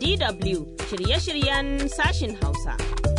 DW shirye-shiryen sashin Hausa.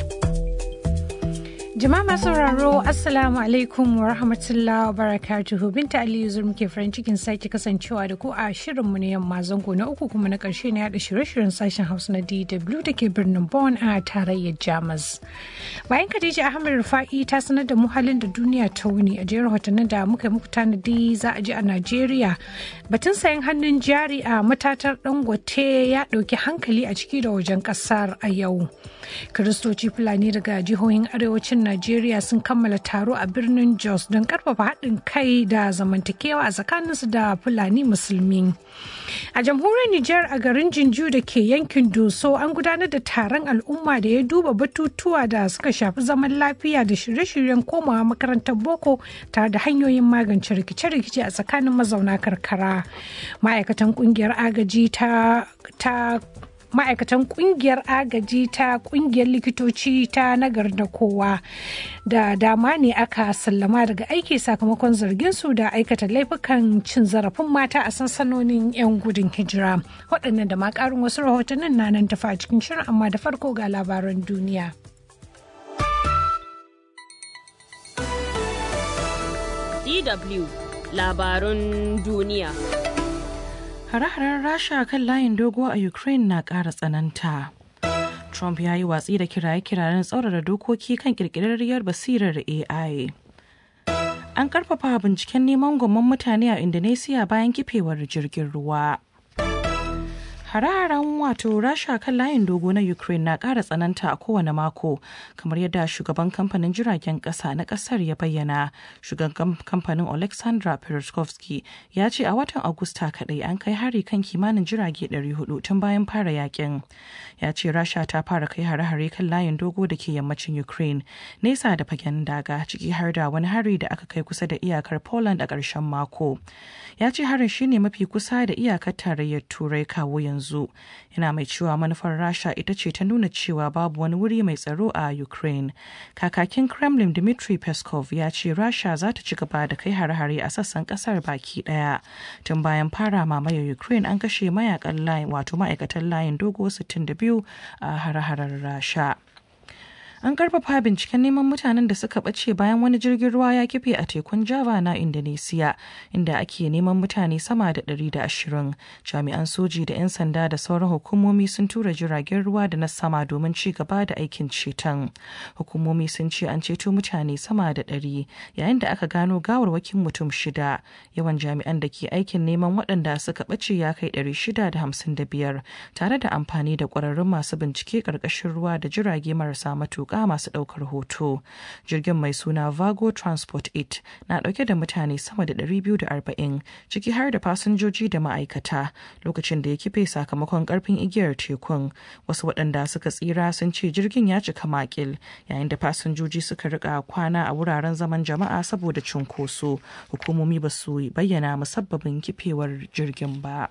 Jama'a masu sauraro Assalamu alaikum wa rahmatullahi wa barakatuhu Binta Aliyu zur muke farin cikin sake kasancewa da ku a shirinmu na yamma zango na uku kuma na karshe na yada shirye-shiryen sashen Hausa na DW da ke birnin Bonn a tarayyar Jamus. Bayan Khadija Ahmed Rufa'i ta sanar da mu halin da duniya ta wuni a jerin hotunan da muka muku tanadi za a ji a Najeriya. Batun sayan hannun jari a matatar Dangote ya ɗauki hankali a ciki da wajen ƙasar a yau. Kiristoci Fulani daga jihohin arewacin Najeriya sun kammala taro a birnin Jos don karfafa haɗin kai da zamantakewa a tsakaninsu da Fulani Musulmi. A jamhuriyar Nijar a garin Jinju da ke yankin Doso an gudanar da taron al'umma da ya duba batutuwa da suka shafi zaman lafiya da shirye-shiryen komawa makarantar boko tare da hanyoyin magance rikice-rikice a tsakanin mazauna karkara. Ma'aikatan kungiyar agaji ta ma'aikatan kungiyar agaji ta kungiyar likitoci ta nagar da kowa da dama ne aka sallama daga aiki sakamakon zargin su da aikata laifukan cin zarafin mata a sansanonin 'yan gudun hijira waɗannan da ma ƙarin wasu rahotannin na nan tafa a cikin shirin amma da farko ga labaran duniya. DW labarun duniya. Hare-haren Rasha kan layin dogo a Ukraine na ƙara tsananta. Trump ya yi watsi da kiraye-kirayen tsaurara dokoki kan ƙirƙirarriyar basirar AI. An ƙarfafa binciken neman gwamman mutane a Indonesia bayan kifewar jirgin ruwa. Hare-haren wato Rasha kan layin dogo na Ukraine na ƙara tsananta a kowane mako, kamar yadda shugaban kamfanin jiragen ƙasa na ƙasar ya bayyana. Shugaban kamfanin Alexandra Pereskovsky ya ce a watan Agusta kaɗai an kai hari kan kimanin jirage 400 tun bayan fara yakin. Ya ce Rasha ta fara kai hare-hare kan layin dogo da ke yammacin Ukraine, nesa da fagen daga ciki har da wani hari da aka kai kusa da iyakar Poland a ƙarshen mako. Ya ce harin shine mafi kusa da iyakar tarayyar Turai kawo yanzu. yanzu yana mai cewa manufar rasha ita ce ta nuna cewa babu wani wuri mai tsaro a ukraine kakakin kremlin dmitry peskov ya ce rasha za ta ci gaba da kai hare-hare a sassan kasar baki daya tun bayan fara mamayar ukraine an kashe mayakan layin wato ma'aikatan layin dogo 62 a hare-haren rasha an karfafa binciken neman mutanen da suka ɓace bayan wani jirgin ruwa ya kife a tekun java na indonesia inda ake neman mutane sama da 120 jami'an soji da 'yan sanda da sauran hukumomi sun tura jiragen ruwa da na sama domin ci gaba da aikin ceton hukumomi sun ce an ceto mutane sama da 100 yayin da aka gano gawarwakin mutum shida yawan jami'an da ke aikin neman waɗanda suka ɓace ya kai 655 tare da amfani da ƙwararrun masu bincike ƙarƙashin ruwa da jirage marasa matuƙa matuƙa masu ɗaukar hoto. Jirgin mai suna Vago Transport 8 na ɗauke da mutane sama da 240 ciki har da fasinjoji da ma'aikata lokacin da ya kife sakamakon ƙarfin igiyar tekun. Wasu waɗanda suka tsira sun ce jirgin ya cika makil yayin da fasinjoji suka rika kwana a wuraren zaman jama'a saboda cunkoso. Hukumomi ba su bayyana musabbabin kifewar jirgin ba.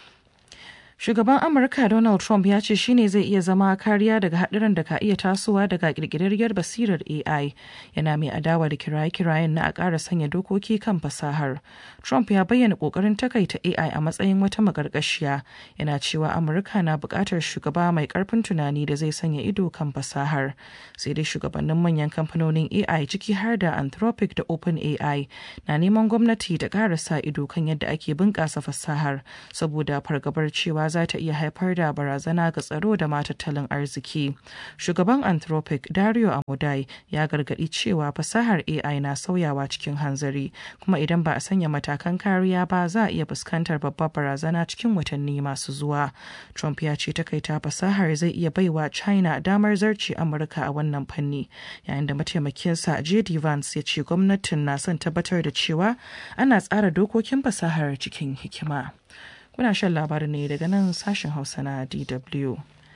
Shugaban Amurka Donald Trump ya ce shine zai iya zama kariya daga haɗuran da ka iya tasowa daga ƙirƙirarriyar basirar AI yana mai adawa da kiraye-kirayen na a ƙara sanya dokoki kan fasahar. Trump ya bayyana ƙoƙarin takaita AI a matsayin wata maƙarƙashiya yana cewa Amurka na buƙatar shugaba mai ƙarfin tunani da zai sanya ido kan fasahar. Sai dai shugabannin manyan kamfanonin AI ciki har da Anthropic da OpenAI na neman gwamnati da ƙara sa ido kan yadda ake bunƙasa fasahar saboda fargabar cewa za ta iya haifar da barazana ga tsaro da ma tattalin arziki. Shugaban Anthropic Dario Amodai ya gargaɗi cewa fasahar AI na sauyawa cikin hanzari kuma idan ba a sanya matakan kariya ba za a iya fuskantar babbar barazana cikin watanni masu zuwa. Trump ya ce takaita fasahar zai iya baiwa China damar zarce Amurka a wannan fanni yayin da mataimakinsa JD Vance ya ce gwamnatin na son tabbatar da cewa ana tsara dokokin fasahar cikin hikima. Kuna shan labarin ne daga nan sashen Hausa na DW.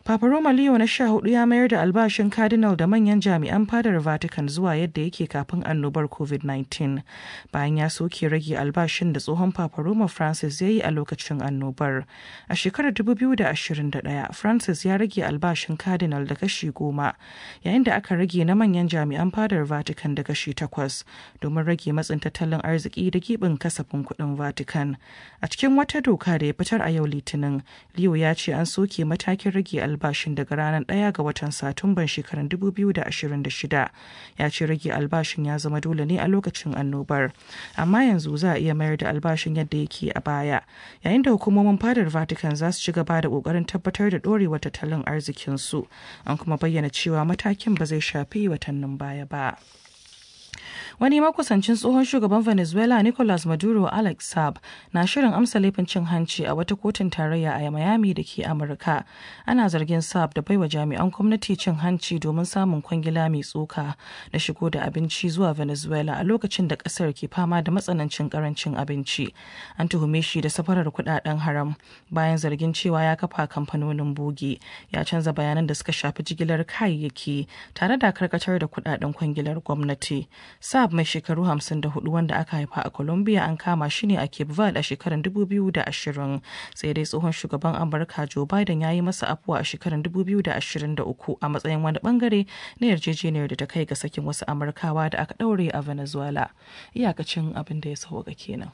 Papa Roma Leo na sha hudu ya mayar da albashin Cardinal da manyan jami'an fadar Vatican zuwa yadda yake kafin annobar COVID-19 bayan ya soke rage albashin da tsohon Papa Roma Francis ya yi a lokacin annobar. A shekarar 2021, Francis ya rage albashin Cardinal da kashi goma yayin da aka rage na manyan jami'an fadar Vatican da kashi takwas domin rage matsin tattalin arziki da gibin kasafin kuɗin Vatican. A cikin wata doka da ya fitar a yau Litinin, Leo ya ce an soke matakin rage albashin daga ranar 1 ga watan Satumban shekarar 2026. Ya ce rage albashin ya zama dole ne a lokacin annobar. Amma yanzu za a iya mayar da albashin yadda yake a baya. Yayin da hukumomin fadar Vatican za su ci gaba da kokarin tabbatar da dorewar tattalin arzikinsu. An kuma bayyana cewa matakin ba zai shafi watannin baya ba. wani makusancin tsohon shugaban venezuela nicolas maduro alex saab na shirin amsa laifin cin hanci a wata kotun tarayya a miami da ke amurka ana zargin saab da baiwa jami'an gwamnati cin hanci domin samun kwangila mai tsoka na shigo da abinci zuwa venezuela a lokacin da kasar ke fama da matsanancin karancin abinci an tuhume shi da safarar kudaden haram bayan zargin cewa ya kafa kamfanonin bogi ya canza bayanan da suka shafi jigilar kayayyaki tare da karkatar da kudaden kwangilar gwamnati Saab mai shekaru 54 wanda aka haifa a Colombia an kama shi ne a Cape Verde a shekarar 2020 sai dai tsohon shugaban Amurka Joe Biden ya yi masa afuwa a shekarar 2023 a matsayin wani bangare na yarjejeniyar da ta kai ga sakin wasu Amurkawa da aka daure a Venezuela. Iyakacin abin da ya sauka kenan.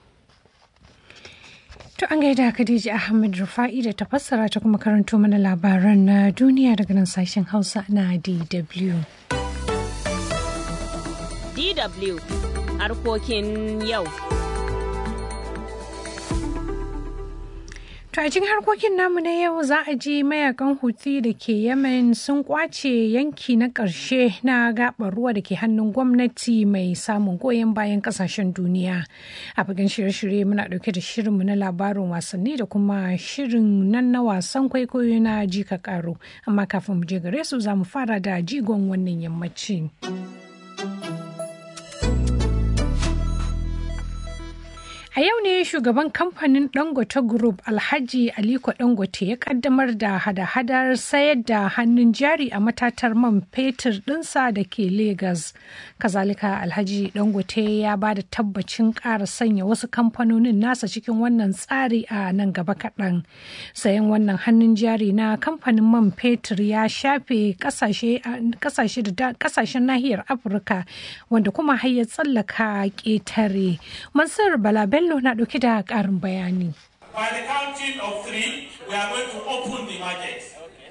To an gaida Khadija Ahmed Rufa'i da ta fassara ta kuma karanto mana labaran na duniya daga nan sashen Hausa na DW. DW harkokin yau. To a cikin harkokin namu na yau za a ji mayakan Houthi da ke Yemen sun kwace yanki na ƙarshe na gaɓar ruwa da ke hannun gwamnati mai samun goyon bayan ƙasashen duniya. A fagen shirye-shirye muna ɗauke da shirinmu na labarin wasanni da kuma shirin nan na wasan kwaikwayo na jika karo. Amma kafin mu je gare su za mu fara da jigon wannan yammaci. A yau ne shugaban kamfanin Dangote Group Alhaji Aliko Dangote ya kaddamar da hada-hadar sayar da hannun jari a matatar man fetur ɗinsa da ke Legas. Kazalika Alhaji Dangote ya ba da tabbacin ƙara sanya wasu kamfanonin nasa cikin wannan tsari a nan gaba kaɗan. Sayan wannan hannun jari na kamfanin man fetur ya shafe ƙasashen nahiyar Afirka wanda kuma har ya tsallaka ƙetare. Mansur Balabel Bello na ɗauke da ƙarin bayani. By the counting of three, we are going to open the market.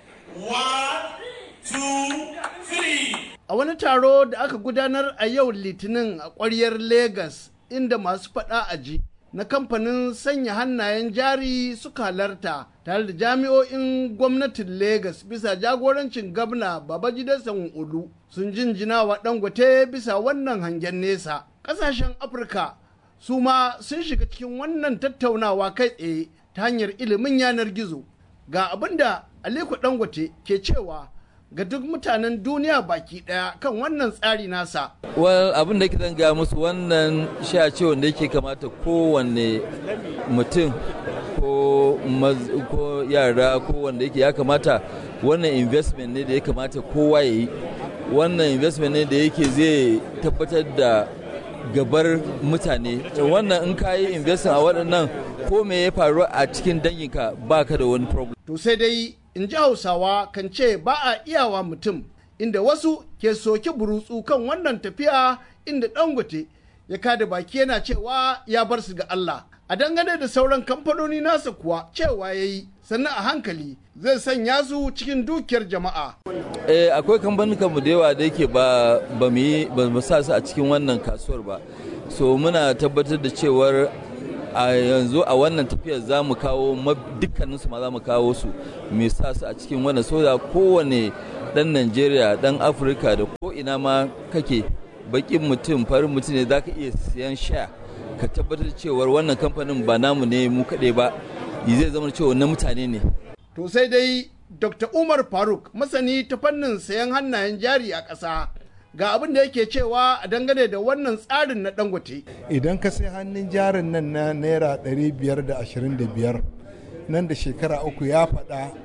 One, two, three. A wani taro da aka gudanar a yau Litinin a ƙwaryar Legas inda masu faɗa a ji na kamfanin sanya hannayen jari suka halarta tare da jami'o'in gwamnatin Legas bisa jagorancin gabna Babajide Sanwo-Olu sun jinjina wa Dangote bisa wannan hangen nesa. Ƙasashen Afirka su ma sun shiga cikin wannan tattaunawa kai tsaye ta hanyar ilimin yanar gizo ga abin da aliko dangote ke cewa ga duk mutanen duniya baki daya kan wannan tsari nasa well abin da ke zan ga musu wannan sha ce wanda yake kamata kowanne mutum ko, ko yara ko wanda yake ya kamata wannan investment ne da ya kamata kowa ya yi wannan investment ne da yake zai tabbatar da gabar mutane wannan in ka yi investing a waɗannan ko me ya faru a cikin danginka ba ka da wani problem. To sai dai in ji hausawa kan ce ba a iyawa mutum inda wasu ke soki burutsu kan wannan tafiya inda dangote ya kada baki yana cewa ya bar su ga Allah. A dangane da sauran kamfanoni nasa kuwa cewa ya yi sannan a hankali zai sanya su cikin dukiyar jama'a. Eh akwai kamfanin mu da yawa da yake ba ba mu yi ba mu sa su a cikin wannan kasuwar ba. So muna tabbatar da cewar a yanzu a wannan tafiyar za mu kawo dukkanin su ma za mu kawo su mu sa su a cikin wannan soda kowane dan Najeriya dan Afirka da ko ina ma kake bakin mutum farin mutum ne za ka iya siyan sha ka tabbatar cewar wannan kamfanin ba namu ne mu kaɗai ba zai zama cewa na mutane ne. To sai dai Dr. Umar Faruk masani ta fannin sayan hannayen jari a ƙasa ga abin da yake cewa a dangane da wannan tsarin na dangote. Idan ka sai hannun jarin nan na naira 525 nan da shekara uku ya faɗa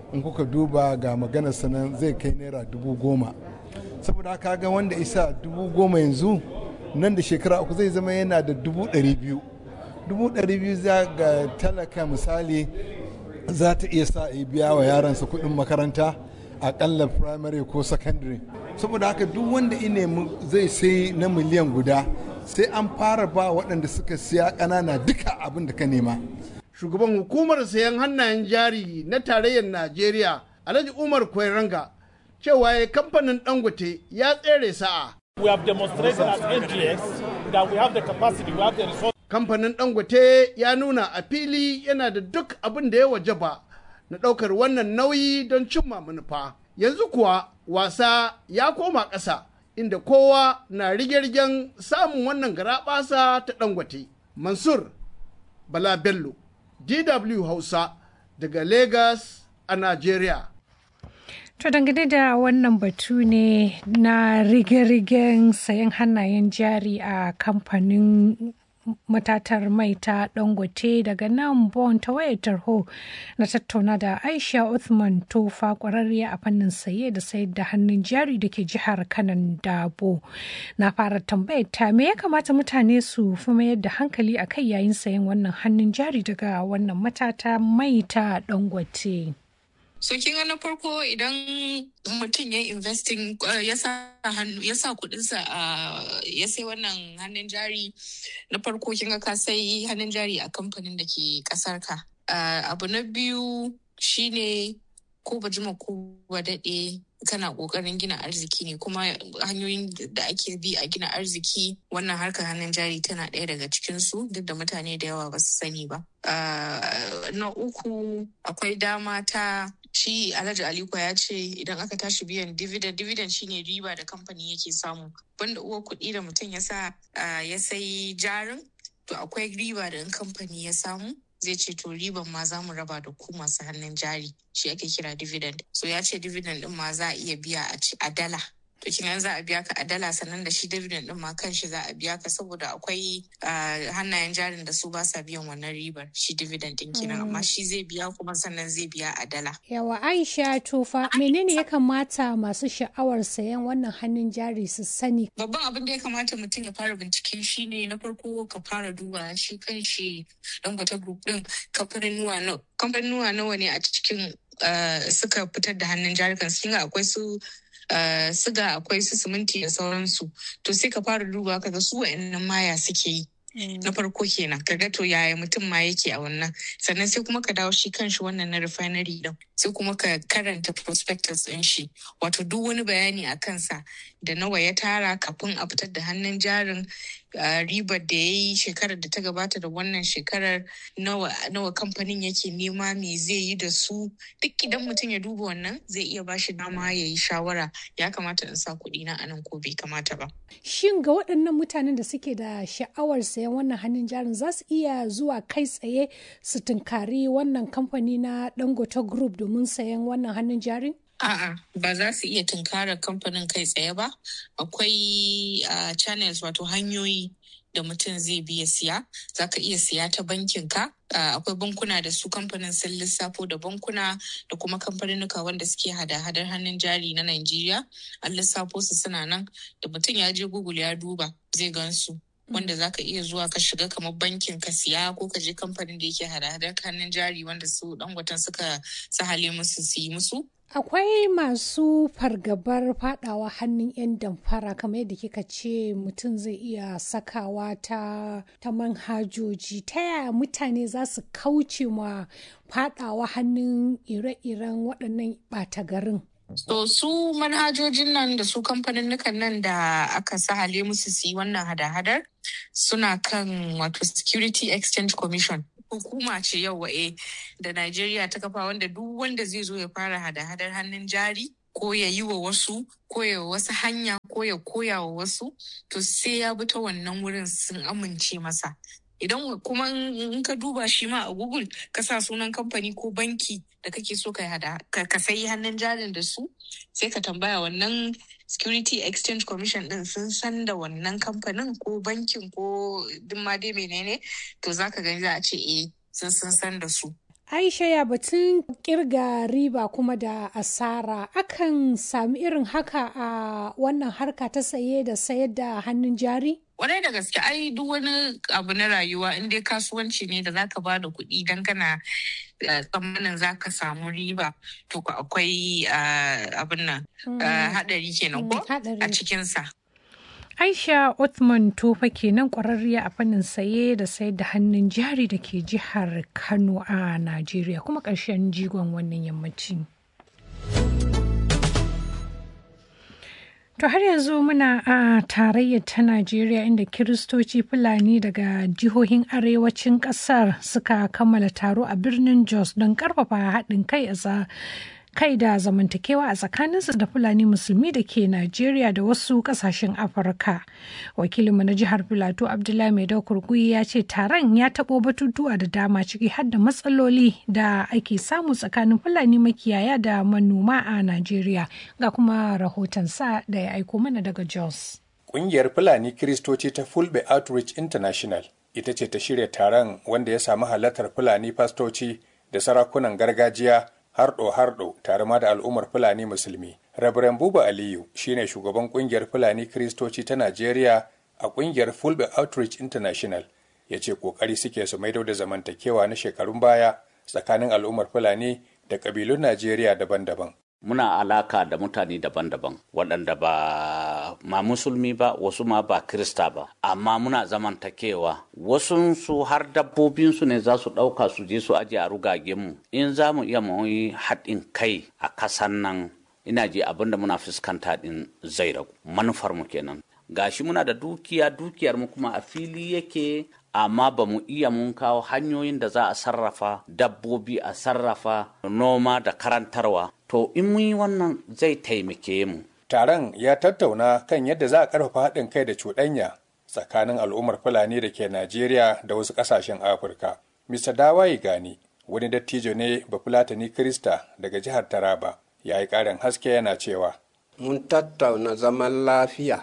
in kuka duba ga maganar sanan zai kai naira dubu goma saboda haka ga wanda isa dubu goma yanzu nan da shekara uku zai zama yana da dubu ɗari biyu dubu ɗari biyu za ga talaka misali za ta iya sa a biya wa yaransa kuɗin makaranta akalla primary ko secondary saboda haka duk wanda ine zai sai na miliyan guda sai an fara ba waɗanda suka siya ƙanana duka abin da ka nema shugaban hukumar sayan hannayen jari na tarayyar najeriya alhaji umar kwairanga cewa ya kamfanin dangote ya tsere sa'a We have demonstrated as NGX that we have the capacity, we have the resources. kamfanin dangote ya nuna a fili yana da duk abin da ya wajaba na ɗaukar wannan nauyi don cimma manufa yanzu kuwa wasa ya koma ƙasa inda kowa na rige-rigen samun wannan garaɓasa ta dangote mansur bala bello dw hausa daga lagos a nigeria To dangane da wannan batu ne na rige-rigen sayan hannayen jari a kamfanin matatar mai ta dangote daga nan bon ta wayar tarho na tattauna da aisha uthman tofa kwararriya a fannin saye da sayar da hannun jari da ke jihar kanan dabo na fara tambayar ta me ya kamata mutane su fi mayar da hankali a kai yayin sayan wannan hannun jari daga wannan matata mai ta dangote So kin ga na farko idan mutum ya investing ya sa hannu ya sa kudinsa a ya sai wannan hannun jari na farko kin ga ka sai hannun jari a kamfanin da ke kasar ka. Abu na biyu shine ko ba jima ko ba daɗe kana ƙoƙarin gina arziki ne kuma hanyoyin da ake bi a gina arziki wannan harkar hannun jari tana ɗaya daga cikinsu duk da mutane da yawa ba su sani ba. Na uku akwai dama ta shi Alhaji Aliko ya ce idan aka tashi biyan dividend dividend shine riba da kamfani yake samu banda uwa kuɗi da mutum ya sa ya sai jarin to akwai riba da in kamfani ya samu zai ce to riban ma za mu raba da ku masu hannun jari shi ake kira dividend so ya ce dividend din ma za a iya biya a dala to kin za a biya ka a dala sannan da shi dividend din ma kan shi za a biya ka saboda akwai hannayen jarin da su ba sa biyan wannan ribar shi dividend din kenan amma shi zai biya kuma sannan zai biya a dala yawa aisha tufa menene ya kamata masu sha'awar sayan wannan hannun jari su sani babban abin da ya kamata mutum ya fara binciken shi ne na farko ka fara duba shi kan shi dangote group din kamfanuwa nawa ne a cikin suka fitar da hannun jarikan sun akwai su Uh, siga akwai su siminti da sauransu to sai ka fara duba kaga su wa'annan maya suke yi mm. na farko kenan kaga to yaya mutum ma yake a wannan sannan sai kuma ka dawo shi kanshi wannan na refinery din sai kuma ka karanta prospectus din shi wato duk wani bayani a kansa da nawa ya tara kafin a fitar da hannun jarin uh, ribar da ya yi shekarar da ta gabata da wannan shekarar nawa, nawa kamfanin yake nema me zai yi da su duk idan mutum ya duba wannan zai iya ba shi dama ya yi shawara ya kamata in sa kuɗi na anan ko bai kamata ba. Shin ga waɗannan mutanen da suke da sha'awar sayan wannan hannun jarin za su iya zuwa kai tsaye su tunkari wannan kamfani na Dangote Group domin sayan wannan hannun jarin? A'a, ba za su iya tunkarar kamfanin kai tsaye ba. Akwai uh, channels wato hanyoyi da mutum zai biya siya. Za ka iya siya ta bankin ka. Uh, akwai bankuna da su kamfanin sun lissafo da bankuna da kuma kamfaninuka wanda suke hada-hadar hannun jari na Najeriya. An lissafo su suna nan da mutum ya je Google ya duba zai gan su. wanda za ka iya zuwa ka shiga kamar bankin ka siya ko ka je kamfanin da yake hada-hadar hannun jari wanda su dangwatan suka sahale musu su yi musu Akwai masu fargabar fadawa hannun 'yan damfara kamar yadda kika ce mutum zai iya sakawa ta, ta manhajoji ta yaya mutane za su kauce ma fadawa hannun ire-iren waɗannan ɓata garin. So su manhajojin nan da su kamfanin nan da aka sahale musu su yi wannan hada-hadar suna kan wato Security Exchange Commission. hukuma ce yau wa'e da Najeriya ta kafa wanda duk wanda zai zo ya fara hada-hadar hannun jari ko ya yi wa wasu ko ya wasu hanya ko ya koya wa wasu to sai ya bi ta wannan wurin sun amince masa idan kuma in ka duba shi ma a google ka sa sunan kamfani ko banki da kake so ka hada ka sayi hannun jarin da su sai ka tambaya wannan security exchange commission din sun san da wannan kamfanin ko bankin ko duk ma dai menene to zaka gani za a ce eh sun sun san da su Aisha ya batun kirga riba kuma da asara akan sami irin haka a wannan harka ta saye da sayar da hannun jari? Kwarai da gaske ai duk wani abu na rayuwa in dai kasuwanci ne da zaka ba da kuɗi don kana tsammanin zaka samu riba to akwai abin nan haɗari kenan ko a cikinsa. Aisha Othman Tofa kenan kwararriya a fannin saye da sayar da hannun jari da ke jihar Kano a Najeriya kuma ƙarshen jigon wannan yammaci. To har yanzu muna a tarayyar ta Najeriya inda Kiristoci Fulani daga jihohin arewacin ƙasar suka kammala taro a birnin Jos don ƙarfafa haɗin kai a kai da zamantakewa a tsakaninsu da fulani musulmi da ke najeriya da wasu kasashen afirka wakilinmu na jihar filato abdullahi mai kurkuyi ya ce taron ya taɓo batutuwa da dama ciki har da matsaloli da ake samu tsakanin fulani makiyaya da manoma a najeriya ga kuma rahoton sa da ya aiko mana daga jos Ƙungiyar Fulani Kiristoci ta Fulbe Outreach International ita ce ta shirya taron wanda ya samu halartar Fulani fastoci da sarakunan gargajiya harɗo-harɗo tare ma da al'ummar Fulani Musulmi. Rabiran Buba Aliyu shine shugaban ƙungiyar Fulani Kiristoci ta Najeriya a ƙungiyar Fulbe Outreach International ya ce ƙoƙari suke su maido da zamantakewa na shekarun baya tsakanin al'ummar Fulani da ƙabilun Najeriya daban-daban. Muna alaka da mutane daban-daban waɗanda ba ma musulmi ba wasu ma ba krista ba amma muna zamantakewa wasu su har dabbobinsu ne za su ɗauka su je su aje a rugagenmu in za mu iya mu yi haɗin kai a kasan nan ina je abinda muna fuskanta ɗin zai ragu manufar mu kenan gashi muna da dukiya dukiyar mu kuma a fili yake amma ba mu iya mun kawo hanyoyin da za a sarrafa dabbobi a sarrafa noma da karantarwa to in mun yi wannan zai taimake mu Taron ya tattauna kan yadda za a ƙarfafa haɗin kai da cuɗanya tsakanin al'ummar Fulani da ke Najeriya da wasu ƙasashen Afirka. Mr. Dawaye Gani, wani dattijo ne Bafulatani Krista daga jihar Taraba, ya yi ƙarin haske yana cewa. Mun tattauna zaman lafiya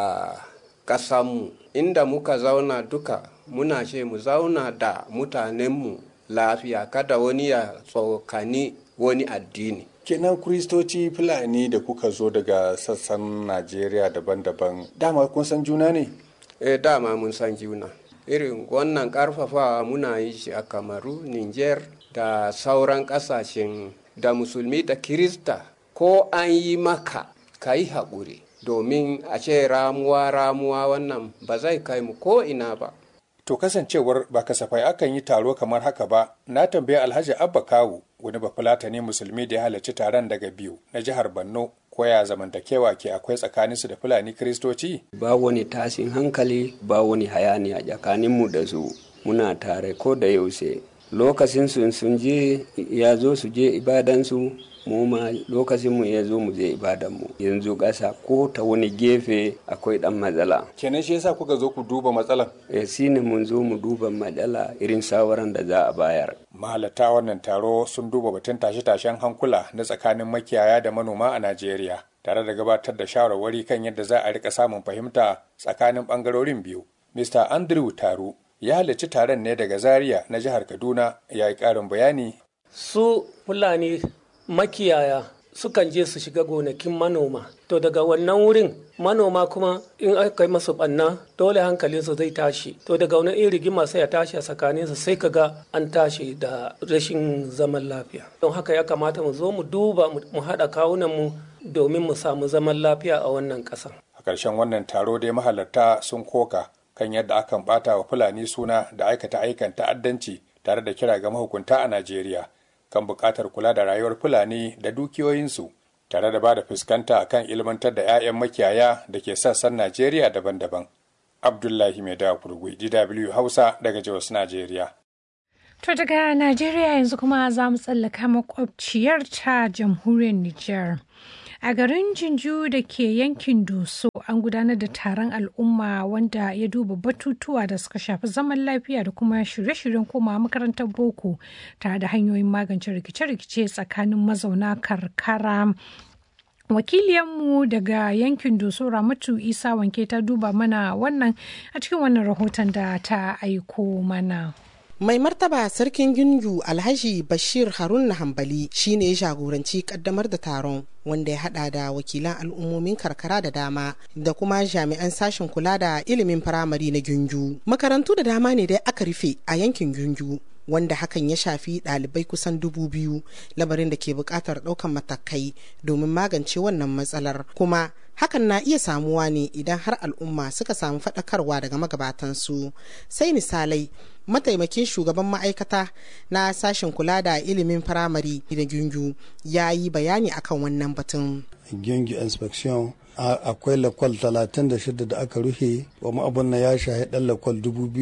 a ƙasanmu, inda muka zauna duka muna ce mu zauna da mutanenmu lafiya kada wani ya tsokani wani addini. kenan kristoci fulani da kuka zo daga sassan najeriya daban-daban dama kun san juna ne eh dama mun san juna irin wannan karfafawa muna yi shi a kamaru niger da sauran kasashen da musulmi da kirista ko an yi maka ka yi haƙuri domin a ce ramuwa ramuwa wannan ba zai kai mu ko ina ba to kasancewar ba kasafai akan yi taro kamar haka ba na tambayi alhaji abba kawu wani bafulatani musulmi da ya halarci taron daga biyu na jihar borno koya zamantakewa ke akwai tsakaninsu da fulani kristoci ba wani tashin hankali ba wani hayaniya tsakaninmu da su muna tare ko da yaushe lokacin sun sun je ya zo su je ibadansu mu ma lokacin mu ya zo mu je ibadan mu yanzu ƙasa ko ta wani gefe akwai dan matsala kenan shi yasa kuka zo ku duba matsalan eh shine mun zo mu duba matsala irin shawaran da za a bayar mahalarta wannan taro sun duba batun tashe-tashen hankula na tsakanin makiyaya da manoma a Najeriya tare da gabatar da shawarwari kan yadda za a rika samun fahimta tsakanin bangarorin biyu Mr. Andrew Taru ya halarci taron ne daga Zaria na jihar Kaduna ya yi ƙarin bayani su Fulani makiyaya sukan je su shiga gonakin manoma to daga wannan wurin manoma kuma in aka yi masu banna dole hankalinsu zai tashi to daga wani irin rigima sai ya tashi a tsakaninsu sai ka ga an tashi da rashin zaman lafiya don haka ya kamata mu zo mu duba mu haɗa kawunan mu domin mu samu zaman lafiya a wannan ƙasa a ƙarshen wannan taro dai mahalarta sun koka kan yadda akan ɓata wa fulani suna da aikata aikan ta'addanci tare da kira ga mahukunta a najeriya kan buƙatar kula da rayuwar Fulani da dukiyoyinsu tare da ba da fuskanta kan ilmantar da 'ya'yan makiyaya da ke sassan Najeriya daban-daban. Abdullahi Mai Kurgui, DW Hausa daga Jos, Najeriya. To daga Najeriya yanzu kuma za mu tsallaka makwabciyar ta jamhuriyar Nijar. A garin Jinju da ke yankin Doso an gudanar da taron al'umma wanda ya duba batutuwa da suka shafi zaman lafiya da kuma shirye-shiryen koma makarantar boko tare da hanyoyin magance rikice-rikice tsakanin mazauna karkara. Wakiliyanmu daga yankin Doso Ramatu Isa wanke ta duba mana wannan a cikin wannan rahoton da ta aiko mana. Mai martaba sarkin Gungu Alhaji Bashir Harun Hambali shine ya jagoranci kaddamar da taron wanda ya hada da wakilan al'ummomin karkara da dama da kuma jami'an sashen kula da ilimin firamare na Gungu. Makarantu da dama ne dai aka rufe a yankin Gungu. wanda hakan ya shafi ɗalibai kusan dubu biyu lamarin da ke buƙatar ɗaukan matakai domin magance wannan matsalar kuma hakan na iya samuwa ne idan har al'umma suka samu faɗakarwa daga magabatansu sai misalai mataimakin shugaban ma'aikata na sashen kula da ilimin firamare da gungu ya yi bayani akan wannan batun gungu inspection akwai lakwal 36 da aka rufe wa abun na ya shahi ɗan lakwal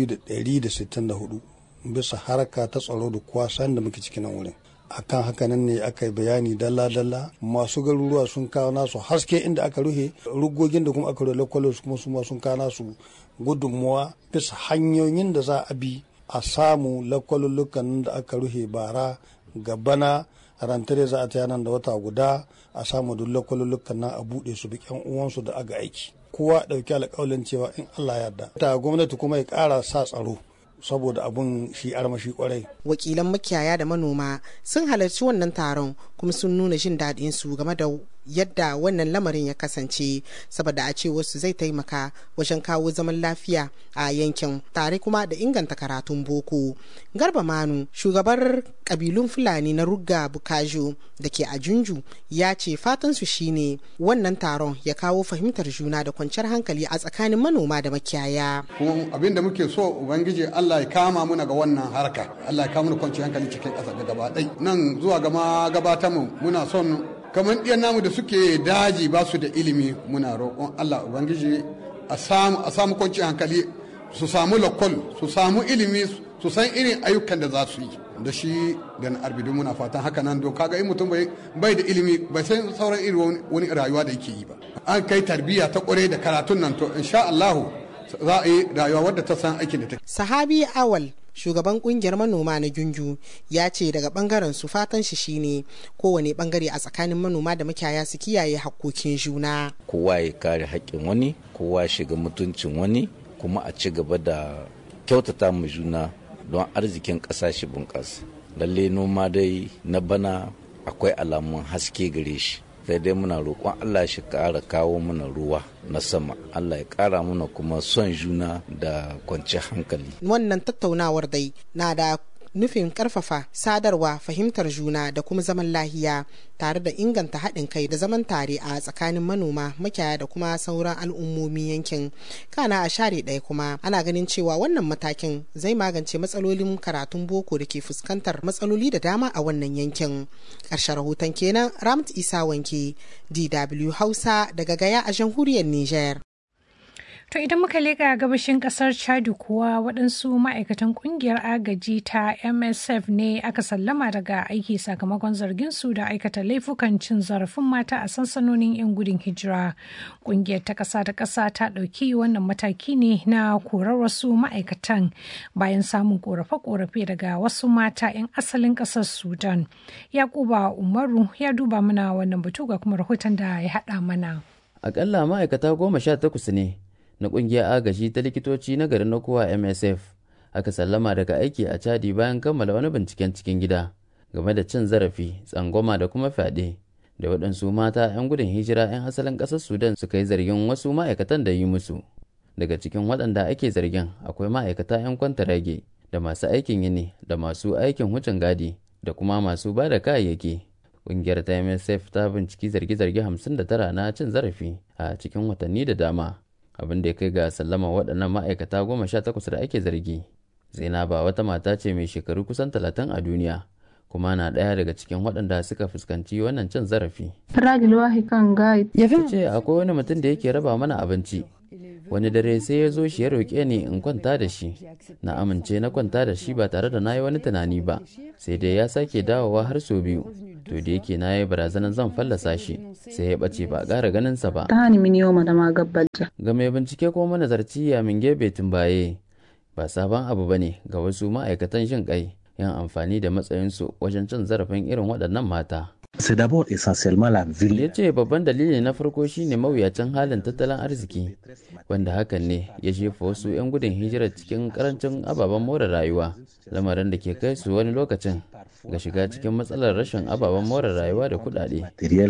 2,164 bisa haraka ta tsaro da kwasan da muke cikin wurin akan hakanan ne aka yi bayani dalla-dalla masu garuruwa sun kawo nasu haske inda aka rufe rugogin da kuma aka rufe lokwalos kuma su sun kawo nasu gudunmuwa bisa hanyoyin da za a bi a samu lakwalulukan da aka rufe bara gabana rantare za a ta nan da wata guda a samu duk lakwalulukan nan a buɗe su bi yan uwansu da aga aiki kowa ɗauki alƙawalin cewa in Allah ya yarda ta gwamnati kuma ya ƙara sa tsaro saboda abun shi armashi kwarai. Wakilan makiyaya da manoma sun halarci wannan taron kuma sun nuna jin daɗin su game da yadda wannan lamarin ya kasance saboda a ce wasu zai taimaka wajen kawo zaman lafiya a yankin tare kuma da inganta karatun boko. Garba Manu shugabar kabilun Fulani na Rugga Bukajo da ke a Junju ya ce fatan su shine wannan taron ya kawo fahimtar juna da kwanciyar hankali a tsakanin manoma da makiyaya. Kuma abin da muke so Ubangiji Allah ya kama muna ga wannan harka Allah ya kama muna kwanciyar hankali cikin ƙasa da gaba ɗai nan zuwa gama gabatar mu muna son kamar ɗiyan namu da suke daji ba su da ilimi muna roƙon Allah Ubangiji a samu a samu kwanciyar hankali su samu lokol su samu ilimi su san irin ayyukan da za su yi da shi da na arbidu muna fatan haka nan don kaga in mutum bai da ilimi bai san sauran irin wani rayuwa da yake yi ba an kai tarbiyya ta kware da karatun nan to insha Allahu za a yi rayuwa wadda ta san aikin da ta sahabi awal shugaban kungiyar manoma na gungu ya ce daga bangaren su fatan shi shine kowane bangare a tsakanin manoma da makiyaya su kiyaye hakkokin juna kowa ya kare haƙƙin wani kowa shiga mutuncin wani kuma a ci gaba da kyautata mu juna don arzikin ƙasa shi bunƙasa lalle noma dai na bana akwai alamun haske gare shi sai dai muna roƙon Allah shi ƙara kawo mana ruwa na sama Allah ya ƙara mana kuma son juna da kwanciyar hankali wannan tattaunawar dai na da nufin karfafa sadarwa fahimtar juna da kuma zaman lahiya tare da inganta haɗin kai da zaman tare a tsakanin manoma makiyaya da kuma sauran al'ummomin yankin kana a share ɗaya kuma ana ganin cewa wannan matakin zai magance matsalolin karatun boko da ke fuskantar matsaloli da dama a wannan yankin ƙarshen rahoton kenan ramt isa wanke dw hausa daga gaya a jamhuriyar niger To idan muka leƙa gabashin ƙasar Chadu kuwa waɗansu ma'aikatan ƙungiyar agaji ta MSF ne aka sallama daga aiki sakamakon zargin su da aikata laifukan cin zarafin mata a sansanonin 'yan gudun hijira. Ƙungiyar ta ƙasa da ƙasa ta ɗauki wannan mataki ne na korar wasu ma'aikatan bayan samun ƙorafe-ƙorafe daga wasu mata 'yan asalin ƙasar Sudan. Yakuba Umaru ya duba mana wannan batu ga kuma rahoton da ya haɗa mana. Akalla ma'aikata goma sha takwas ne na kungiyar agaji ta likitoci na garin Nokowa MSF aka sallama daga aiki a Chadi bayan kammala wani binciken cikin gida game da cin zarafi, tsangwama da kuma fyaɗe da waɗansu mata 'yan gudun hijira 'yan asalin ƙasar Sudan suka yi zargin wasu ma'aikatan da yi musu. Daga cikin waɗanda ake zargin akwai ma'aikata 'yan kwantarage da masu aikin yini da masu aikin wucin gadi da kuma masu ba da kayayyaki. Ƙungiyar ta MSF ta binciki zarge-zarge 59 na cin zarafi a cikin watanni da dama. abin da ya kai ga sallama waɗannan ma'aikata goma sha takwas da ake zargi zainaba wata mata ce mai shekaru kusan talatin a duniya kuma na ɗaya daga cikin waɗanda suka fuskanci wannan cin zarafi ya ce akwai wani mutum da yake raba mana abinci wani dare sai ya zo shi ya roƙe ni in kwanta da shi na amince na kwanta da shi ba tare da na yi wani tunani ba sai dai ya sake dawowa har sau biyu to da yake na yi barazanar zan fallasa shi sai ya ɓace ba a ƙara ganinsa ba ga mai bincike ko manazarci ya minge betin baye ba sabon abu ba ne ga wasu ma'aikatan jin kai yan amfani da matsayinsu wajen cin zarafin irin waɗannan mata ya ce babban dalili na farko shine mawuyacin halin tattalin arziki wanda hakan ne ya jefa wasu 'yan gudun hijirar cikin karancin ababen more rayuwa lamarin da ke kai su wani lokacin ga shiga cikin matsalar rashin ababen more rayuwa da kudade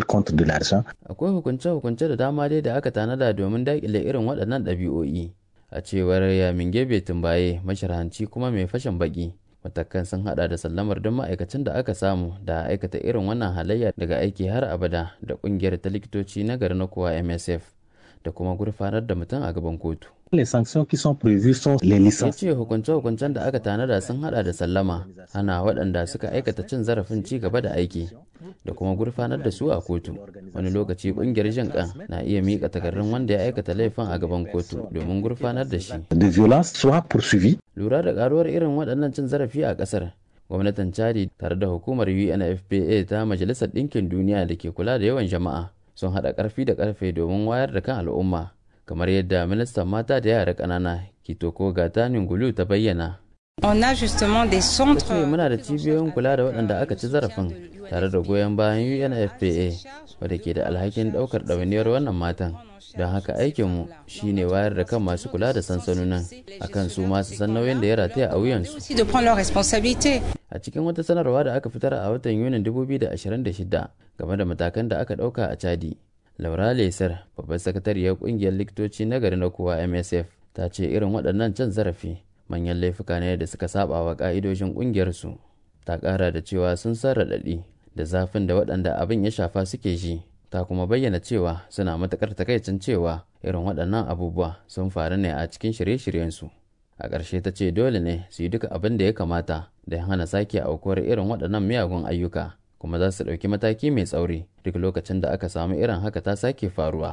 akwai hukunce-hukunce da dama dai da aka tanada domin daƙile irin waɗannan ɗabi'o'i a cewar yamin gebe tumbaye masharhanci kuma mai fashin baki matakan sun hada da sallamar duk ma'aikacin da aka samu da aikata irin wannan halayya daga aiki har abada da kungiyar ta likitoci na gari na kowa msf da kuma gurfanar da mutum a gaban kotu Les sanctions qui sont prévues sont les ya licences. ce hukunce-hukuncen da aka tanada sun hada da sallama ana waɗanda suka aikata cin zarafin ci gaba da aiki da kuma gurfanar da su a kotu wani lokaci ƙungiyar jin kan na iya miƙa takardun wanda ya aikata laifin a gaban kotu domin gurfanar da shi de violence soit poursuivi. lura da karuwar irin waɗannan cin zarafi a ƙasar gwamnatin chadi tare da hukumar unfpa ta majalisar ɗinkin duniya da ke kula da yawan jama'a sun haɗa ƙarfi da ƙarfe domin wayar da kan al'umma kamar yadda ministan mata da yara ƙanana kitoko gatanin gulu ta bayyana On a justement des ta centres. ce muna da cibiyoyin kula da waɗanda aka ci zarafin tare da goyon bayan unfpa wadda ke da alhakin ɗaukar ɗawainiyar wannan matan don haka aikinmu shine wayar da kan masu kula da sansanonin akan su masu san nauyin da ya rataya a wuyansu aussi de prendre leurs responsabilités. a cikin wata sanarwa da aka fitar a watan yunin 2026 game da matakan da aka ɗauka a chadi laura lesar babbar sakatariyar ƙungiyar likitoci na gari na kowa msf ta ce irin waɗannan cin zarafi manyan laifuka ne da suka saba wa ƙa'idojin ƙungiyarsu ta ƙara da cewa sun san raɗaɗi da zafin da waɗanda abin ya shafa suke ji ta kuma bayyana cewa suna matuƙar takaicin cewa irin waɗannan abubuwa sun faru ne a cikin shirye-shiryensu a ƙarshe ta ce dole ne su yi duka abin da ya kamata da hana sake aukuwar irin waɗannan miyagun ayyuka kuma za su ɗauki mataki mai tsauri duk lokacin da aka samu irin haka ta sake faruwa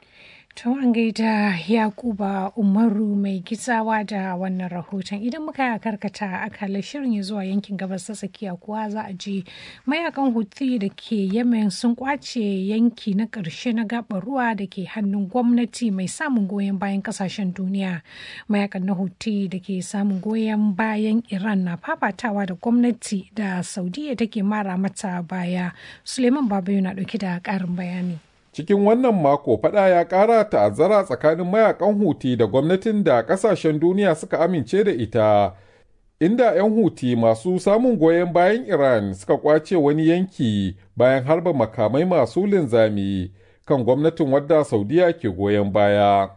To an gaida Yakuba Umaru mai gizawa da wannan rahoton idan muka karkata akalar shirin ya zuwa yankin gabas ta tsakiya kuwa za a je mayakan Houthi da ke Yemen sun kwace yanki na ƙarshe na gabar ruwa da ke hannun gwamnati mai samun goyon bayan kasashen duniya. Mayakan na Houthi da ke samun goyon bayan Iran na fafatawa da gwamnati da Saudiya take mara mata baya. Suleiman Babayo na ɗauke da ƙarin bayani. Cikin wannan mako fada ya ƙara ta'azzara tsakanin mayakan Huti da gwamnatin da ƙasashen duniya suka amince da ita, inda 'yan Huti masu samun goyon bayan Iran suka kwace wani yanki bayan harba makamai masu linzami kan gwamnatin wadda Saudiya ke goyon baya.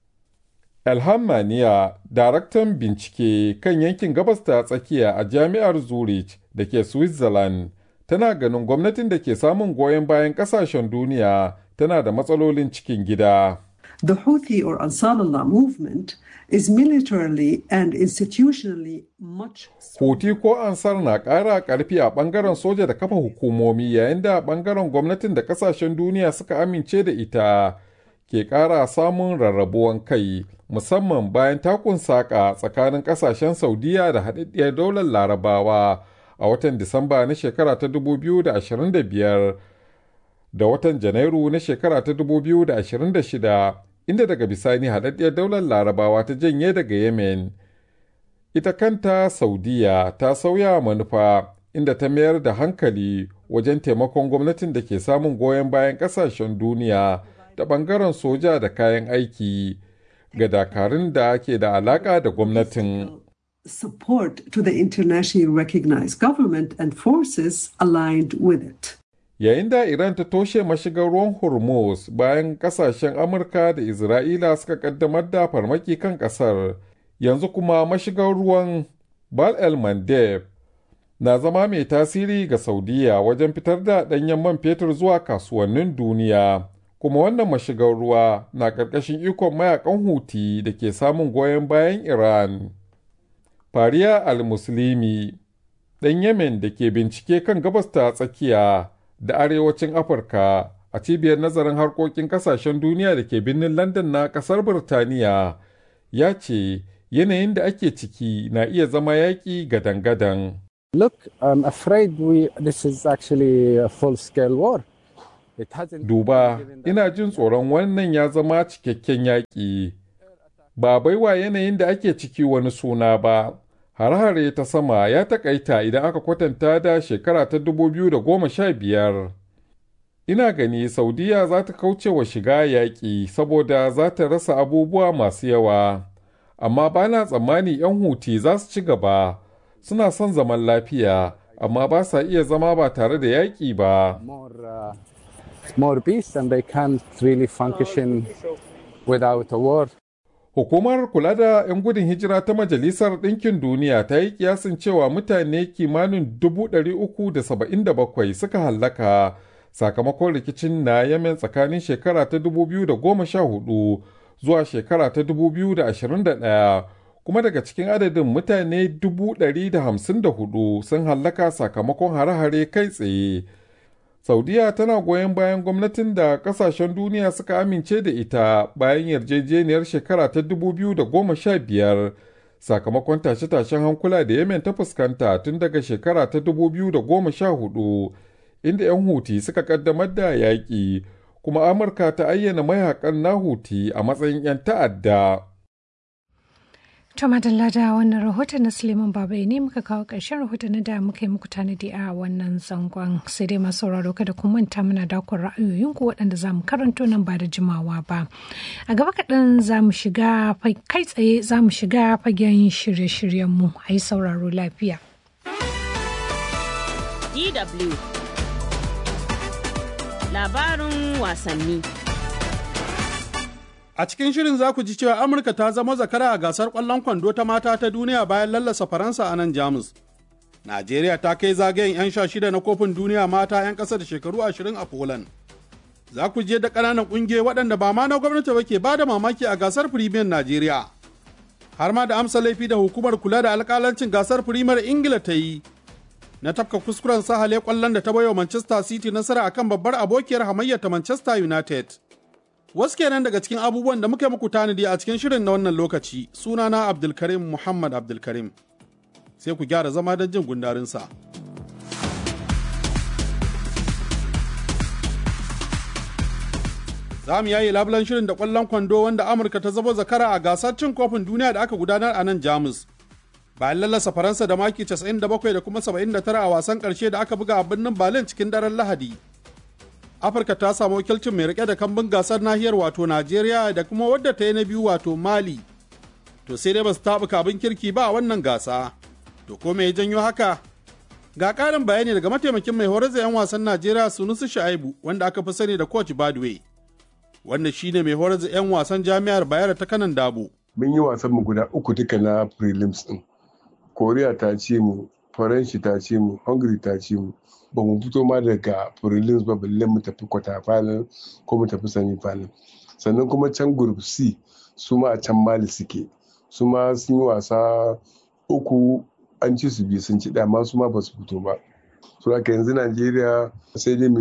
Elham Maniya, daraktan bincike kan yankin gabas ta tsakiya a jami'ar Zurich da ke Switzerland, tana ganin gwamnatin da ke samun goyon bayan ƙasashen duniya tana da matsalolin cikin gida. The Houthi or Ansar Allah movement is militarily and institutionally much Houthi ko Ansar na ƙara ƙarfi a ɓangaren soja da kafa hukumomi yayin da ɓangaren gwamnatin da ƙasashen duniya suka amince da ita ke ƙara samun rarrabuwan kai musamman bayan takun saƙa tsakanin ƙasashen Saudiya da haɗaɗɗiyar daular Larabawa a watan Disamba na shekara ta 2025 da watan Janairu na shekara ta 2026 inda daga bisani haɗaɗɗiyar daular larabawa ta janye daga Yemen. Ita kanta Saudiya ta sauya manufa inda ta mayar da hankali wajen taimakon gwamnatin da ke samun goyon bayan ƙasashen duniya da ɓangaren soja da kayan aiki ga dakarun da ke da alaƙa da gwamnatin. support to the internationally recognized government and forces aligned with it. yayin da Iran ta toshe mashigar ruwan Hormuz bayan kasashen Amurka da Isra'ila suka kaddamar da farmaki kan kasar, yanzu kuma mashigar ruwan Bal el Mandeb na zama mai tasiri ga Saudiya wajen fitar da ɗanyen man fetur zuwa kasuwannin duniya. Kuma wannan mashigar ruwa na ƙarƙashin ikon mayakan Huti da ke samun goyon bayan Iran. Fariya al-Muslimi, ɗan Yemen da ke bincike kan gabas ta tsakiya. da arewacin Afirka a cibiyar nazarin harkokin kasashen duniya da ke birnin London na kasar Birtaniya ya ce yanayin da ake ciki na iya zama yaƙi gadan-gadan. Look, I'm afraid we this is actually a full-scale war. It hasn't Duba, ina jin tsoron wannan ya zama cikakken yaƙi. Ba baiwa yanayin da ake ciki wani suna ba. Hare-hare ta sama ya takaita idan aka kwatanta da shekara ta 2015 ina gani saudiya za ta kauce wa shiga yaƙi saboda za ta rasa abubuwa masu yawa amma ba na tsammani 'yan huti za su ci gaba suna son zaman lafiya amma ba sa iya zama ba tare da yaƙi ba more peace and they can't really function without a war. Hukumar kula da 'yan gudun hijira ta Majalisar Ɗinkin Duniya ta yi kiyasin cewa mutane kimanin 377 suka hallaka sakamakon rikicin na Yemen tsakanin shekara ta 2014 zuwa shekara ta 2021 kuma daga cikin adadin mutane 154 sun hallaka sakamakon hare-hare kai tsaye. Saudiya tana goyon bayan gwamnatin da kasashen duniya suka amince da ita bayan yarjejeniyar shekara ta 2015 sakamakon tashe-tashen hankula da Yemen ta fuskanta tun daga shekara ta 2014 inda 'yan Huti suka kaddamar da yaƙi kuma Amurka ta ayyana mayakan na Huti a matsayin 'yan ta'adda. To madalla da wannan rahoton na Suleiman Babai ne muka kawo ƙarshen rahoton da muka yi muku tanadi a wannan zangon sai dai masu sauraro kada ku manta muna dakon ra'ayoyinku waɗanda za mu karanto nan ba da jimawa ba. A gaba kaɗan za mu shiga kai tsaye za mu shiga fagen shirye-shiryenmu a yi sauraro lafiya. DW Labarin wasanni. A cikin shirin za ku ji cewa Amurka ta zama zakara a gasar ƙwallon kwando ta mata ta duniya bayan lallasa Faransa a nan Jamus. Najeriya ta kai zagayen 'yan sha shida na kofin duniya mata 'yan ƙasa da shekaru ashirin a Poland. Za ku je da ƙananan ƙungiyoyi waɗanda ba ma na gwamnati ba ke ba da mamaki a gasar Premier Najeriya. Har ma da amsa laifi da hukumar kula da alƙalancin gasar Premier Ingila ta yi. Na tafka kuskuren sahale ƙwallon da ta bayo Manchester City nasara akan babbar abokiyar hamayyar ta Manchester United. Wasu kenan daga cikin abubuwan da muka muku tanadi a cikin shirin na wannan lokaci sunana Abdulkarim Muhammad Abdulkarim. Sai ku gyara zama don jin gundarinsa. Za mu yayi labulan shirin da ƙwallon kwando wanda Amurka ta zabo zakara a gasar cin kofin duniya da aka gudanar a nan Jamus. Bayan lallasa Faransa da maki 97 da kuma 79 a wasan ƙarshe da aka buga a birnin Berlin cikin daren Lahadi. afirka ta samu wakilcin mai rike da kambun gasar nahiyar wato najeriya da kuma wadda ta yi na biyu wato mali to sai dai ba su taɓuka abin kirki ba a wannan gasa to ko me ya janyo haka ga ƙarin bayani daga mataimakin mai horar da 'yan wasan najeriya sunusu sha'ibu wanda aka fi sani da coach badway wanda shine mai horar da 'yan wasan jami'ar bayero ta kanan dabo mun yi wasan mu guda uku duka na prelims din koriya ta ce mu faranshi ta ce mu hungary ta ce mu ba mu fito ma daga prelims ba balle mu tafi kwata final ko mu tafi semi final sannan kuma can group c su ma a can mali suke su ma sun yi wasa uku an ci su biyu sun ci dama su ma ba su fito ba su haka yanzu najeriya sai dai mu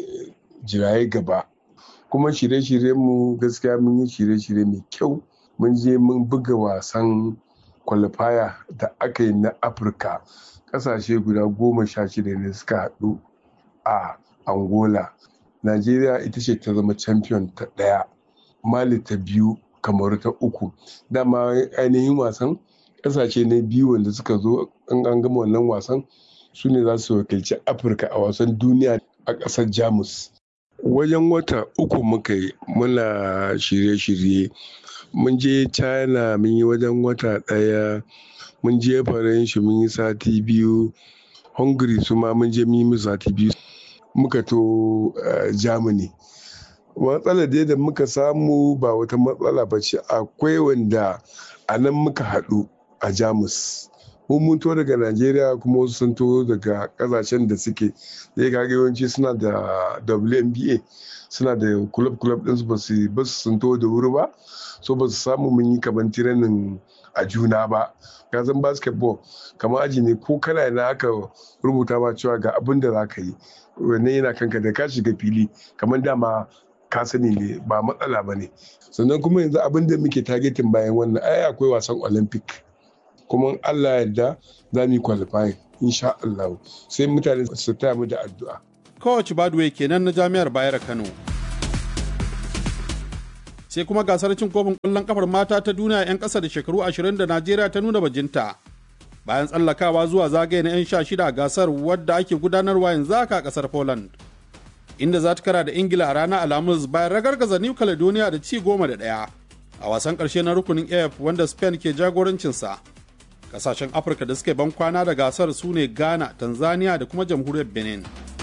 jiraye gaba kuma shirye-shirye mu gaskiya mun yi shirye-shirye mai kyau mun je mun buga wasan qualifier da aka yi na afirka kasashe guda goma sha shida ne suka haɗu a angola najeriya ita ce ta zama champion ta ɗaya mali ta biyu kamaru ta uku dama ainihin wasan kasashe ne biyu wanda suka zo in an gama wannan wasan su ne za su wakilci afirka a wasan duniya a ƙasar jamus wajen wata uku muka yi muna shirye-shirye mun je china mun yi wajen wata ɗaya mun je faranshi mun yi sati biyu hungary su ma mun je mun yi sati biyu muka to germany matsalar dai da muka samu ba wata matsala ba ce akwai wanda a nan muka haɗu a jamus mun mun to daga najeriya kuma wasu sun to daga kasashen da suke zai kaga yawanci suna da WNBA suna da club club ɗinsu ba su ba su sun to da wuri ba so ba su samu mun yi kaman tiranin a juna ba ka san basketball kamar aji ne ko kana na aka rubuta ma cewa ga abin da za ka yi wannan yana kanka da ka shiga fili kamar dama ka sani ne ba matsala ba ne sannan kuma yanzu abin da muke targetin bayan wannan ai akwai wasan olympic kuma allah yarda za mu yi qualifying insha Allah sai mutane su taya mu da addu'a Coach Badway kenan na Jami'ar Bayero Kano. Sai kuma gasar cin kofin ƙwallon kafar mata ta duniya 'yan ƙasa da shekaru 20 da Najeriya ta nuna bajinta. Bayan tsallakawa zuwa zagaye na 'yan sha shida a gasar wadda ake gudanarwa yanzu haka a ƙasar Poland. inda za ta kara da ingila a ranar alhamis bayan ragargaza new caledonia da ci goma da ɗaya a wasan ƙarshe na rukunin af wanda spain ke jagorancinsa kasashen afirka da suka ban kwana da gasar su ne ghana tanzania da kuma jamhuriyar benin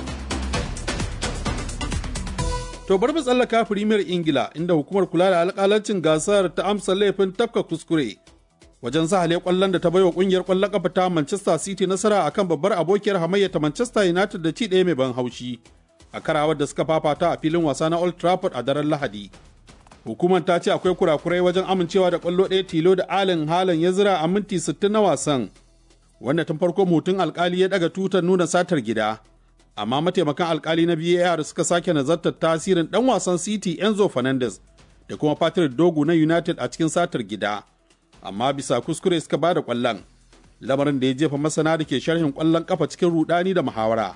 to bari mu tsallaka firimiyar ingila inda hukumar kula da alkalancin gasar ta amsa laifin tafka kuskure wajen sahale kwallon da ta baiwa kungiyar kwallon kafa ta manchester city nasara akan babbar abokiyar hamayya ta manchester united da ci ɗaya mai ban haushi a karawar da suka fafata a filin wasa na old trafford a daren lahadi hukumar ta ce akwai kurakurai wajen amincewa da kwallo ɗaya tilo da alin halin ya zira a minti 60 na wasan wanda tun farko mutum alkali ya daga tutar nuna satar gida amma mataimakan alkali na VAR suka sake nazartar tasirin dan wasan City Enzo Fernandez da kuma Patrick Dogu na United a cikin satar gida amma bisa kuskure suka bada kwallon lamarin da ya jefa masana da ke sharhin kwallon kafa cikin rudani da muhawara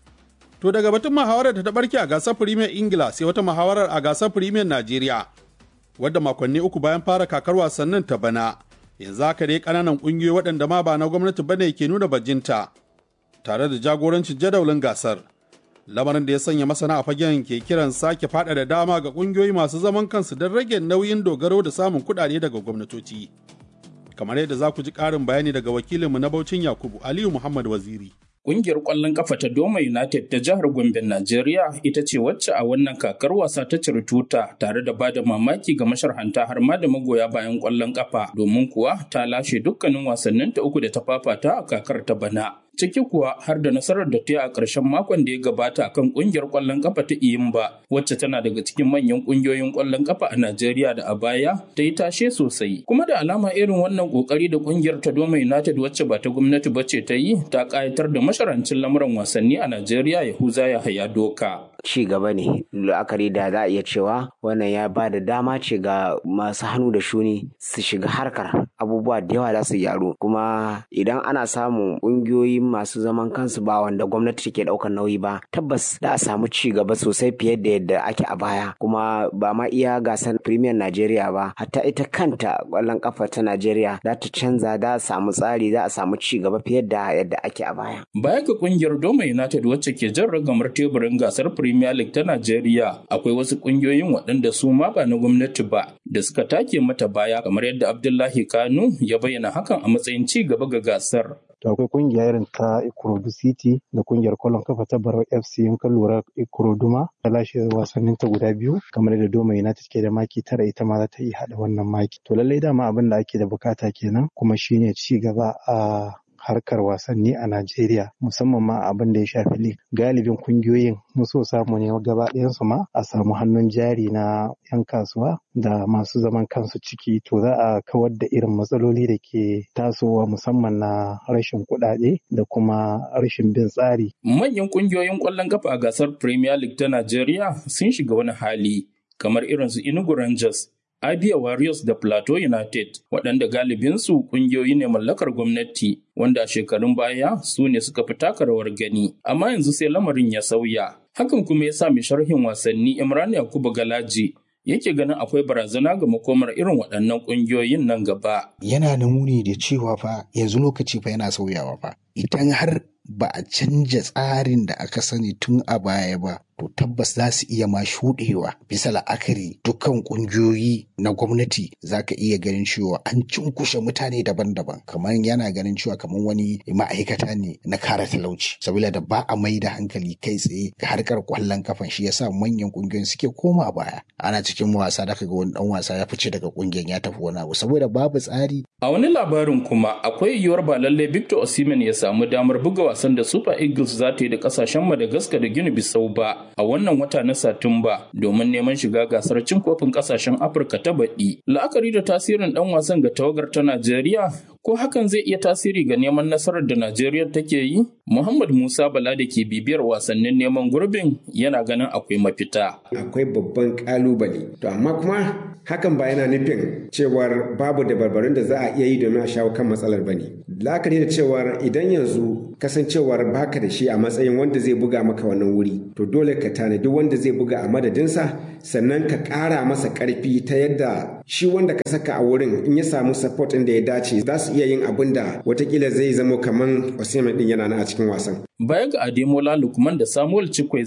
to daga batun muhawarar da ta barke a gasar Premier Ingila sai wata muhawarar a gasar Premier Najeriya wadda makonni uku bayan fara kakar wasannin ta bana yanzu haka dai kananan kungiyoyi waɗanda ma ba na gwamnati bane ke nuna bajinta tare da jagorancin jadawalin gasar lamarin da ya sanya masana a fagen ke kiran sake da dama ga kungiyoyi masu zaman kansu don rage nauyin dogaro da samun kuɗaɗe daga gwamnatoci kamar yadda za ku ji ƙarin bayani daga wakilinmu na Baucin Yakubu Aliyu Muhammad Waziri. Ƙungiyar ƙwallon ƙafa ta Doma United ta jihar Gombe, Najeriya ita ce wacce a wannan kakar wasa ta ciri tuta tare da bada mamaki ga masharhanta har ma da magoya bayan ƙwallon ƙafa domin kuwa ta lashe dukkanin wasannin ta uku da ta fafata a kakar ta bana. Ciki kuwa har da nasarar da ta yi a ƙarshen makon da ya gabata kan ƙungiyar ƙwallon ƙafa ta Iyimba wacce tana daga cikin manyan ƙungiyoyin ƙwallon ƙafa a Najeriya da a baya ta yi tashe sosai. Kuma da alama irin wannan ƙoƙari da ƙungiyar ta Doma United wacce ba ta gwamnati ba ce ta yi ta ƙayatar da masharancin lamuran wasanni a Najeriya Yahuza Yahaya Doka. ci gaba ne la'akari da za a iya cewa wannan ya ba da dama ce ga masu hannu da shuni su shiga harkar abubuwa da yawa za su gyaru kuma idan ana samun ƙungiyoyi masu zaman kansu ba wanda gwamnati take ɗaukar nauyi ba tabbas za a samu ci gaba sosai fiye da yadda ake a baya kuma ba ma iya gasar premier najeriya ba hatta ita kanta ƙwallon ƙafa ta najeriya za ta canza za a samu tsari za a samu ci gaba fiye da yadda ake a baya baya ga ƙungiyar doma united wacce ke jan ragamar teburin gasar Premier League ta Najeriya akwai wasu kungiyoyin waɗanda su ma ba na gwamnati ba da suka take mata baya kamar yadda Abdullahi Kanu ya bayyana hakan a matsayin ci gaba ga gasar. To akwai kungiya irin ta Ikorodu City da kungiyar kwallon kafa ta Barau FC in ka lura Ikorodu ma ta lashe wasannin ta guda biyu kamar da Doma United ke da maki tara ita ma za ta iya haɗa wannan maki. To lallai dama abin da ake da bukata kenan kuma shine ci gaba a harkar wasanni a Najeriya musamman ma abin da ya shafi lig galibin kungiyoyin so samu ne gaba ɗayansu ma a samu hannun jari na 'yan kasuwa da masu zaman kansu ciki to za a kawar da irin matsaloli da ke tasowa musamman na rashin kuɗaɗe da kuma rashin bin tsari. Manyan kungiyoyin ƙwallon kafa a gasar Premier League ta Najeriya sun shiga wani hali kamar irin su Enugu Rangers Abia Warriors da Plateau United waɗanda galibinsu ƙungiyoyi ne mallakar gwamnati wanda a shekarun baya su ne suka fi taka rawar gani amma yanzu sai lamarin ya sauya hakan kuma ya sa mai sharhin wasanni Imran Yakubu Galaji yake ganin akwai barazana ga makomar irin waɗannan ƙungiyoyin nan gaba. Yana da muni da cewa fa yanzu lokaci fa yana sauyawa fa idan har ba a canja tsarin da aka sani tun a baya ba to tabbas za su iya ma shuɗewa bisa la'akari dukkan ƙungiyoyi na gwamnati za ka iya ganin cewa an cunkushe mutane daban-daban kamar yana ganin cewa kamar wani ma'aikata ne na kare talauci sabila da ba a mai da hankali kai tsaye ga harkar kwallon kafan shi yasa manyan ƙungiyoyin suke koma baya ana cikin wasa da ga wani dan wasa ya fice daga ƙungiyar ya tafi wani abu saboda babu tsari a wani labarin kuma akwai yiwuwar ba lallai Victor Osimhen ya samu damar buga wasan da Super Eagles za ta yi da kasashen Madagascar da Guinea Bissau ba a wannan wata na Satumba domin neman shiga gasar cin kofin kasashen Afirka ta baɗi. La'akari da tasirin ɗan wasan ga tawagar ta Najeriya ko hakan zai iya tasiri ga neman nasarar da Najeriya take yi? Muhammad Musa Bala da ke bibiyar wasannin neman gurbin yana ganin akwai mafita. Akwai babban kalubale. To amma kuma hakan ba yana nufin cewar babu dabarbarun da za a iya yi domin a shawo kan matsalar ba ne. La'akari da cewar idan yanzu kasancewar baka da shi a matsayin wanda zai buga maka wannan wuri to dole ka tanadi wanda zai buga a madadinsa sannan ka ƙara masa ƙarfi ta yadda shi wanda ka saka a wurin in ya samu support ɗin da ya dace za su iya yin abin da watakila zai zamo kaman Osimhen ɗin yana na a cikin wasan. Baya ga Ademola Lukman da Samuel Chikweze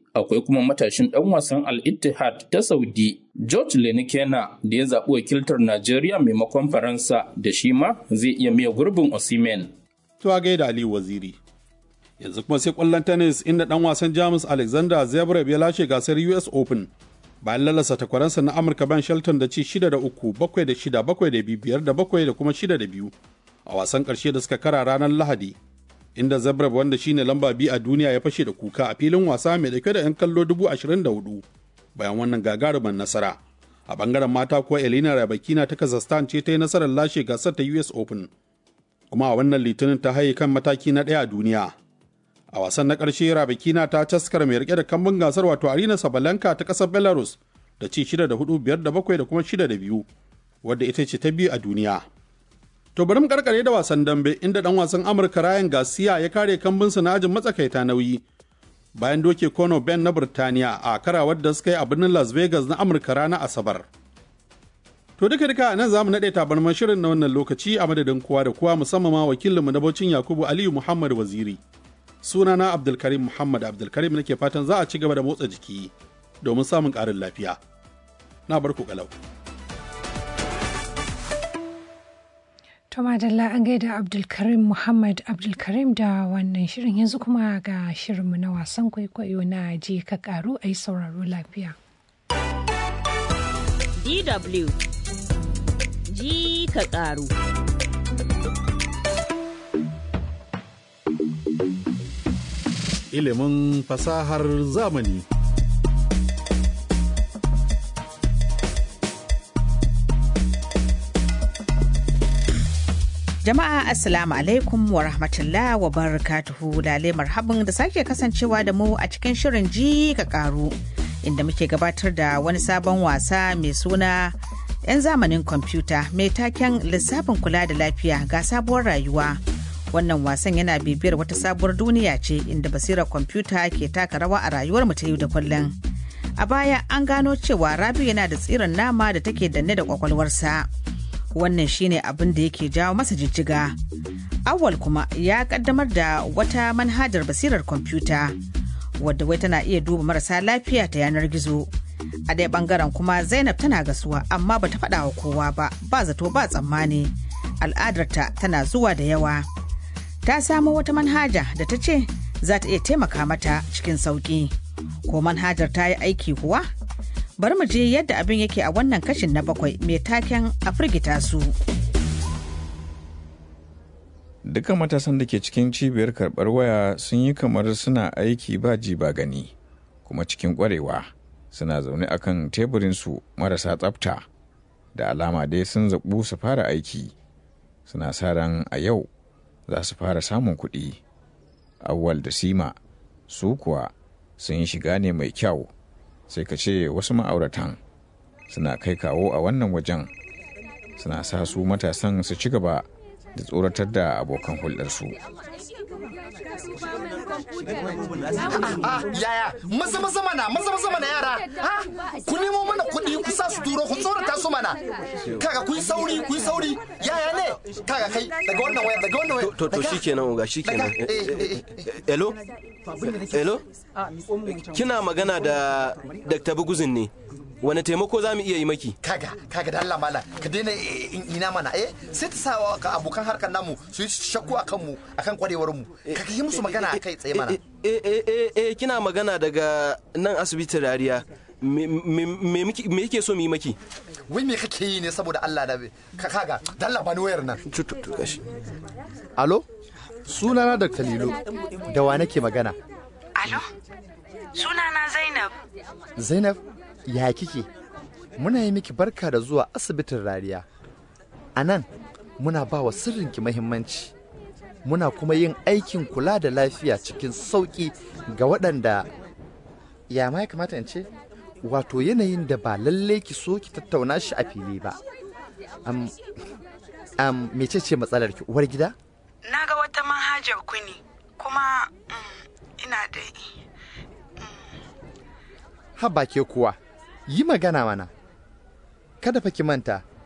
akwai kuma matashin ɗan wasan Al-Ittihad ta Saudi, George Lenikena da ya zaɓi wakiltar Najeriya maimakon Faransa da shi ma zai iya miya gurbin Osimhen. Tuwa gaida Aliyu Waziri. Yanzu kuma sai ƙwallon tennis inda ɗan wasan Jamus Alexander Zverev ya lashe gasar US Open bayan lalasa takwaransa na Amurka Ben Shelton da ci 6 da 3, 7 da 6, 7 da 5 da 7 da kuma 6 da 2 a wasan ƙarshe da suka kara ranar Lahadi. inda Zabreb wanda shine lamba biyu a duniya ya fashe da kuka a filin wasa mai dauke da 'yan kallo dubu ashirin da hudu bayan wannan gagarumin nasara. A bangaren mata kuwa Elena Rabakina ta Kazakhstan ce ta yi nasarar lashe gasar ta US Open. Kuma a wannan litinin ta haye kan mataki na ɗaya a duniya. A wasan na ƙarshe Rabakina ta taskar mai rike da kambun gasar wato Arina Sabalenka ta ƙasar Belarus da ci shida da hudu biyar da bakwai da kuma shida da biyu wadda ita ce ta biyu a duniya. To bari mu karkare da wasan dambe inda dan wasan Amurka Ryan Garcia ya kare kambinsa na ajin matsakaita nauyi bayan doke Conor Ben na Burtaniya a karawar da suka yi a birnin Las Vegas na Amurka ranar Asabar. To duka duka nan za mu naɗe tabarman shirin na wannan lokaci a madadin kowa da kowa musamman ma wakilinmu na Baucin Yakubu Aliyu Muhammad Waziri. Sunana Abdulkarim Muhammad Abdulkarim nake fatan za a ci gaba da motsa jiki domin samun ƙarin lafiya. Na bar ku kalau. To madalla an gaida Abdulkarim Muhammad Abdulkarim da wannan shirin yanzu kuma ga shirinmu na wasan kwaikwayo na je ka karu a yi sauraro lafiya. DW ji ka karu. Ilimin fasahar zamani. Jama'a Assalamu alaikum wa rahmatullah wa barakatuhu lale marhaban da sake kasancewa da mu a cikin shirin ji ka karu inda muke gabatar da wani sabon wasa mai suna 'yan zamanin kwamfuta mai taken lissafin kula da lafiya ga sabuwar rayuwa. Wannan wasan yana bibiyar wata sabuwar duniya ce inda basirar kwamfuta ke taka rawa a rayuwar mu ta yau da kullum. A baya an gano cewa Rabi yana da tsirin nama da take danne da kwakwalwarsa. wannan shine abin da yake jawo masa jijjiga awal kuma ya kaddamar da wata manhajar basirar kwamfuta wadda wai tana iya duba marasa lafiya ta yanar gizo a ɗaya bangaren kuma zainab tana gasuwa amma bata faɗa wa kowa ba ba zato ba tsammani al'adarta tana zuwa da yawa ta samo wata manhaja da ta ce za ta iya taimaka mata cikin sauƙi ko manhajar ta yi aiki kuwa bari mu je yadda abin yake a wannan kashin na bakwai mai taken a firgita su. Dukkan matasan da ke cikin cibiyar karɓar waya sun yi kamar suna aiki ba ji ba gani, kuma cikin ƙwarewa suna zaune akan teburinsu marasa tsafta da alama dai sun zaɓu su fara aiki. Suna sa ran a yau za su fara samun kuɗi. Awwal da Sima su kuwa sun yi shiga ne mai kyau. sai ka ce wasu ma'auratan suna kai kawo a wannan wajen suna sa su matasan su ci gaba da tsoratar da abokan hulɗarsu. yaya maza maza mana maza maza mana yara ha ku nemo mana kuɗi ku sa su turo ku tsorata su mana kaga ku yi sauri ku yi sauri yaya ne kaga kai daga wannan waya daga wannan waya to to shikenan uga shikenan hello hello kina magana da Dr. Buguzin ne wani taimako za mu iya yi maki kaga kaga da Allah mala ka daina ina mana eh sai ta sa ka abokan harkar namu su yi shakku akan mu akan kwarewar mu ka yi musu magana kai tsaye mana eh eh eh kina magana daga nan asibitin rariya me yake so mu yi maki wai me kake yi ne saboda Allah da ka kaga da Allah ba ni wayar nan gashi alo sunana Dr. Lilo da wa nake magana alo sunana Zainab Zainab ya kike muna yi miki barka da zuwa asibitin rariya a nan muna ba wa sirrinki mahimmanci muna kuma yin aikin kula da lafiya cikin sauƙi ga waɗanda ya ma ya kamata in ce wato yanayin da ba lalle ki so ki tattauna shi a fili ba am am mece ce matsalar ki uwar gida na ga wata manhajar ku ne kuma ina da haba ke kuwa yi magana mana kada fa ki manta